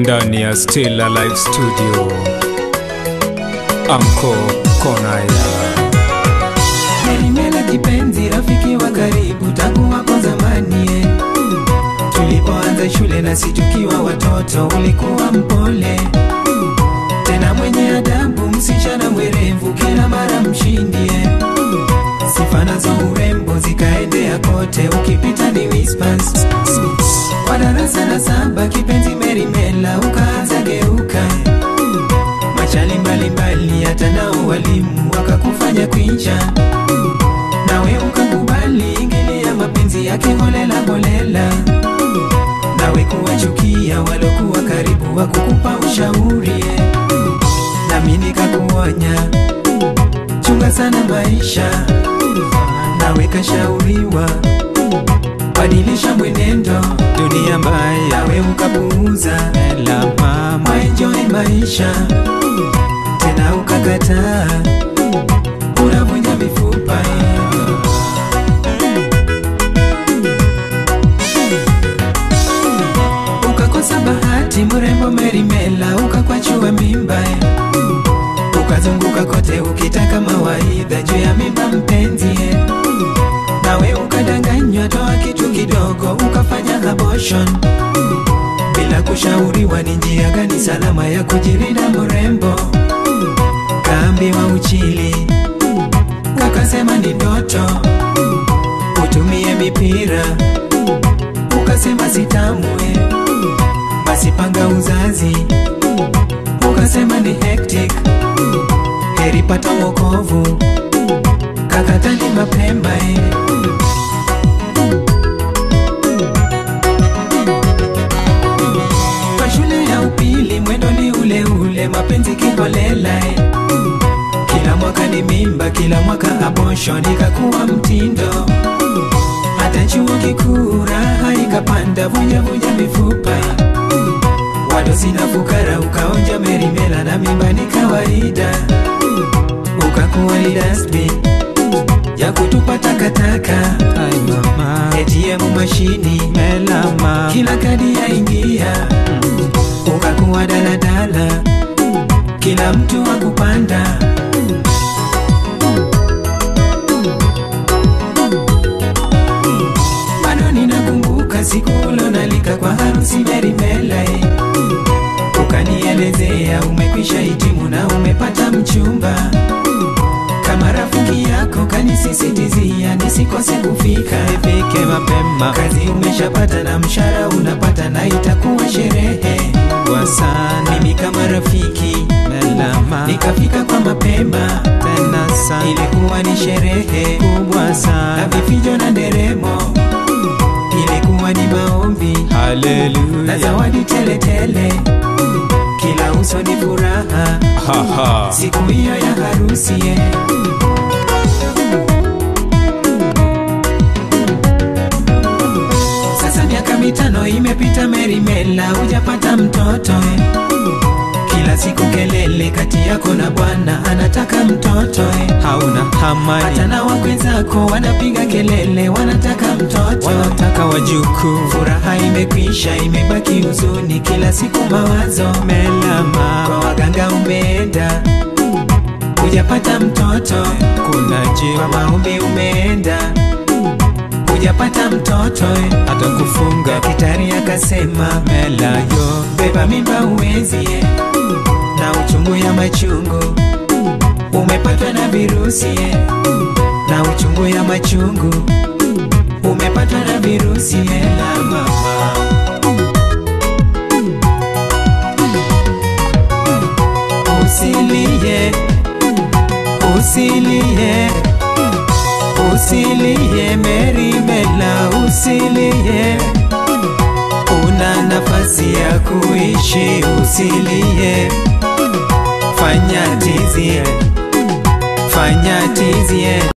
ndani ya Still Alive Studio, Amko kona ya Merimela kipenzi, rafiki wa karibu tangu wako zamani eh. Tulipoanza shule na si tukiwa watoto, ulikuwa mpole tena mwenye adabu, msichana mwerevu, kila mara mshindi eh. Sifa nazo urembo zikaendea kote, ukipita ni whispers. Kwa darasa la saba, kipenzi Merimela, ukaanza geuka machali mbalimbali, hata nao walimu wakakufanya kwincha nawe ukakubali ingilia mapenzi yake holela holela, nawe kuwachukia walokuwa karibu wa kukupa ushauri eh. nami nikakuonya chunga sana maisha, nawe kashauriwa badilisha mwenendo, dunia mbaya, nawe ukapuuza la mama enjoy maisha tena ukakataa, unavunja mifupa eh. ukakosa bahati, mrembo Merimela ukakwachua mimba eh. ukazunguka kote ukitaka mawaidha juu ya mimba mpenzi eh. nawe ukadanganywa, toa kitu kidogo ukafanya abortion bila kushauriwa ni njia gani salama ya kujilinda mrembo. Kaambiwa uchili, ukasema ni ndoto, utumie mipira, ukasema sitamwe, basi panga uzazi, ukasema ni hectic, heri pata wokovu, kakatani mapema eh. Kwa shule ya upili mwendo ni ule ule, mapenzi kiholela eh. Kila mwaka ni mimba, kila mwaka abortion ikakuwa mtindo. Hata chuo kikuu raha ikapanda, vuja vuja mifupa. Wadosi na fukara ukaonja Merimela na mimba ni kawaida, ukakuwa ni dustbin ya kutupa takataka. Ai mama ATM mashini melama kila kadi yaingia, ukakuwa daladala, kila mtu wa kupanda. Bado ninakumbuka siku ulonalika kwa harusi Merimela, eh. ukanielezea umekwisha hitimu na umepata mchumba. Kama rafiki yako kanisisitizia nisikose kufika ifike mapema kazi umeshapata na mshahara unapata na itakuwa sherehe kwa sana mimi kama rafiki melama nikafika kwa mapema tena sana ilikuwa ni sherehe kubwa na sana vifijo na nderemo ilikuwa ni maombi na haleluya zawadi teletele kila uso ni furaha haha siku hiyo ya harusi eh. Sasa miaka mitano imepita, Merimela hujapata mtoto eh. Kila siku kelele kati yako na bwana anataka mtoto eh. hauna Hata hamani na wakwe zako wanapiga kelele wanataka mtoto wanataka wajukuu Furaha imekwisha, imebaki huzuni, kila siku mawazo melama kwa waganga umeenda, hujapata mtoto. kuna Kwa jiwa maombi umeenda, hujapata mtoto. hata kufunga Daktari akasema melayo beba mimba uwezi, eh, na uchungu ya machungu umepatwa na virusi, eh, na uchungu ya machungu umepatwa na virusi eh, la mama Usilie, usilie, usilie Merimela, usilie, una nafasi ya kuishi, usilie, fanya tizie, fanya tizie.